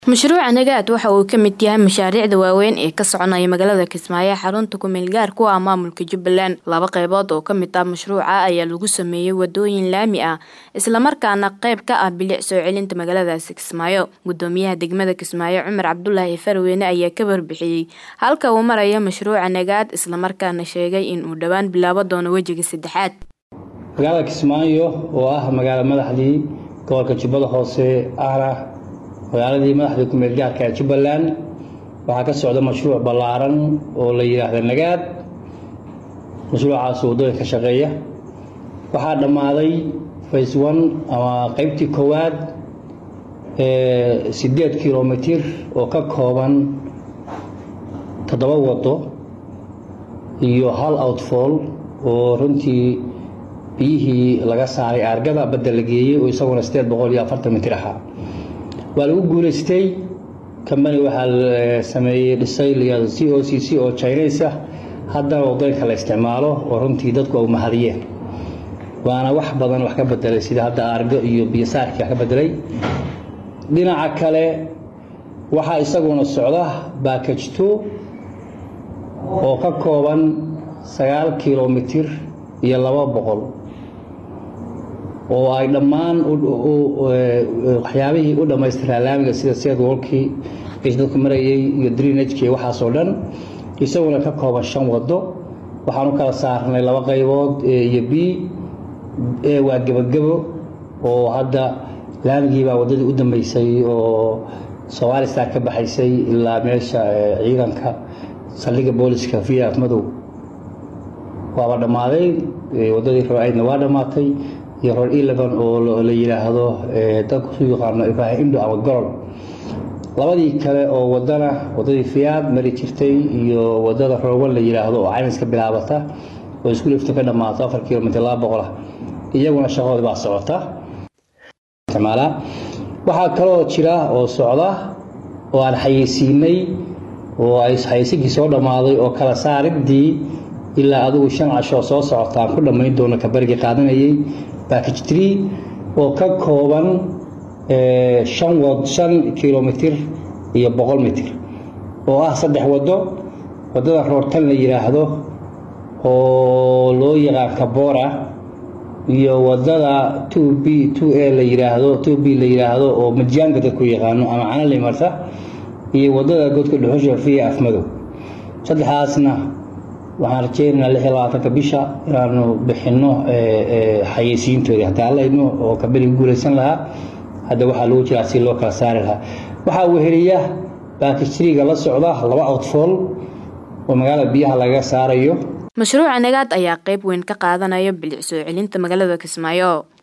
Mashruuca Nagaad waxa uu ka mid yahay mashaariicda waaweyn ee ka soconaya magaalada Kismaayo xarunta ku meel gaarka u ah maamulka Jubbaland. Laba qaybood oo ka mid ah mashruuca ayaa lagu sameeyay wadooyin laami ah isla markaana qayb ka ah bilic soo celinta magaaladaasi Kismaayo. Gudoomiyaha degmada Kismaayo Cumar Cabdulaahi Farweyne ayaa ka warbixiyay halka uu marayo mashruuca Nagaad isla markaana sheegay in uu dhowaan bilaaban doono wejiga saddexaad. magaalada Kismaayo oo ah magaalo madaxdii gobolka Jubbada Hoose ahna magaaladii madaxda ku meel gaarka ee Jubbaland waxaa ka socda mashruuc ballaaran oo la yiraahdo Nagaad mashruucaas wadooyin ka shaqeeya waxaa dhammaaday phase 1 ama qaybtii koowaad ee 8 kilomitir oo ka kooban toddoba wado iyo hal outfall oo runtii biyihii laga saaray aargada badda la geeyey oo isaguna 840 mitir ahaa waa lagu guulaystay kambani waxaa sameeyey dhisay layado c o c c oo chinese ah haddana wadooyinka la isticmaalo oo runtii dadku ay mahadiyeen waana wax badan wax ka bedelay sida hadda aargo iyo biyosaarkii wax ka bedelay dhinaca kale waxaa isaguna socda backage two oo ka kooban sagaal kilomitir iyo laba boqol oo ay dhammaan waxyaabihii u dhammaystiraa laamiga sida seedwalkii is dadku marayay iyo drenagekii waxaasoo dhan isaguna ka kooban shan wado waxaan u kala saarnay laba qaybood a iyo b a waa gebagebo oo hadda laamigiibaa waddadii u dambeysay oo somali star ka baxaysay ilaa meesha ciidanka saldhigga booliska via madow waaba dhammaaday waddadii roaidna waa dhammaatay iyo ror eleven oo la yidhaahdo dadku su yaqaano ibraahim indo ama gorol labadii kale oo wadana wadadii fiyaad mari jirtay iyo wadada roowan la yidhaahdo oo caymis ka bilaabata oo isku lifto ka dhammaato afar kilomitr laba boqol ah iyaguna shaqadoodi baa socota isticmaalaa waxaa kaloo jira oo socda oo aan xayeysiinay oo ay xayeysinkii soo dhammaaday oo kala saaridii ilaa adigu shan cashoo soo socota aan ku dhammayn doono kabarigii qaadanayay backage tree oo ka kooban shan wad shan kilomitir iyo boqol mitir oo ah saddex waddo waddada roortan la yidhaahdo oo loo yaqaan kabora iyo waddada two b two a la yidhaahdo two b la yidhaahdo oo majaanga dadku yaqaano ama canali marta iyo waddada godka dhuxusha fiya afmadow saddexdaasna waxaan rajeynaynaa lix iyo labaatanka bisha inaanu bixinno xayeysiintoodii hataa allayno oo kabeliga guulaysan lahaa hadda waxaa lagu jiraa si loo kala saari lahaa waxaa weheliya baakijtriga la socda laba outfall oo magaalada biyaha laga saarayo mashruuca nagaad ayaa qayb weyn ka qaadanaya bilic soo celinta magaalada kismaayo